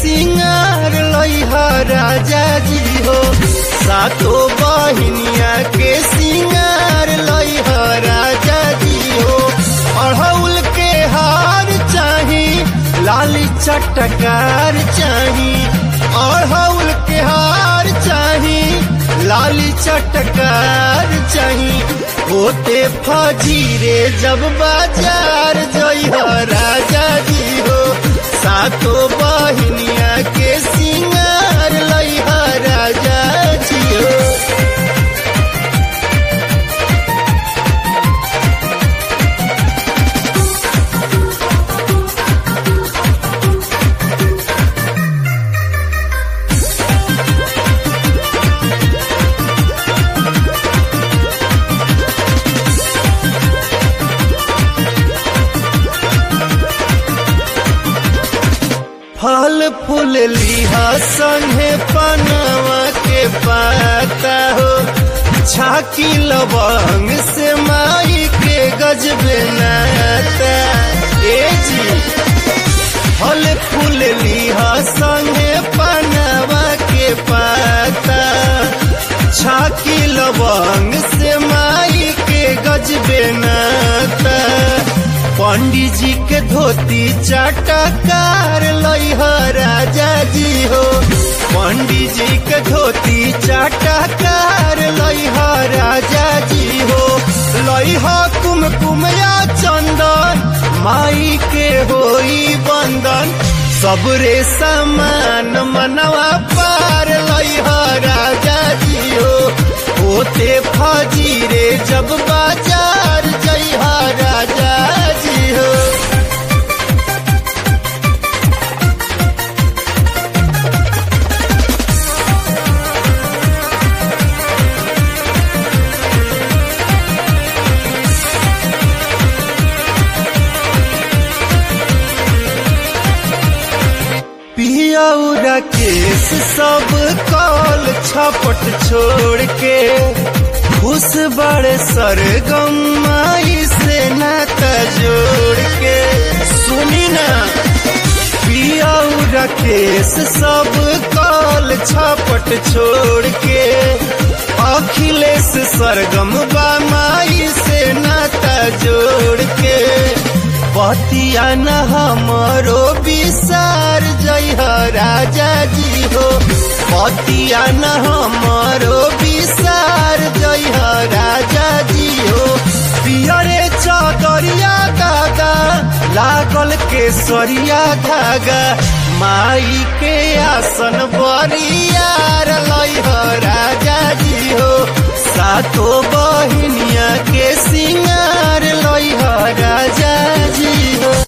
सिंगार लइहा राजा जी हो सातो बहिनिया के सिंगार लइहा राजा जी हो अढ़ौल के हार चाही लाली चटकार चाही अढ़ौल के हार चाही लाली चटकार चाही होते फजीरे जब बाजार जइह राजा जी हो सातो बहिनिया के सिंगार लइह राजा जी हो फल फूल लिहा संगे पनवा के पाता हो झाकी लवंग से माई के गजबे नाता ए जी फल फूल लिहा संगे पनवा के पाता झाकी लवंग से माई के गजबे नाता पंडित जी के धोती चाटकार लइह राजा जी हो पंडित जी के धोती चाटकार लइह राजा जी हो लइह कुमकुम या चंदन माई के होई बंदन सबरे समान मनवा पार लइह राजा जी हो होते फजीरे जब बाजार जइह राजा जी हो पियौरा केस सब कॉल छपट छोड़ के खुश बड़े सरगम माई से नाता जोड़ के सुनी ना पियौरा केस सब कॉल छपट छोड़ के अखिलेश सरगम बा माई से नाता जोड़ के पतिया न हमरो विसार जय राजा जी हो पतिया न हमरो विसार जय राजा जी हो पियरे चदरिया दादा लागल केसरिया धागा माई के आसन बा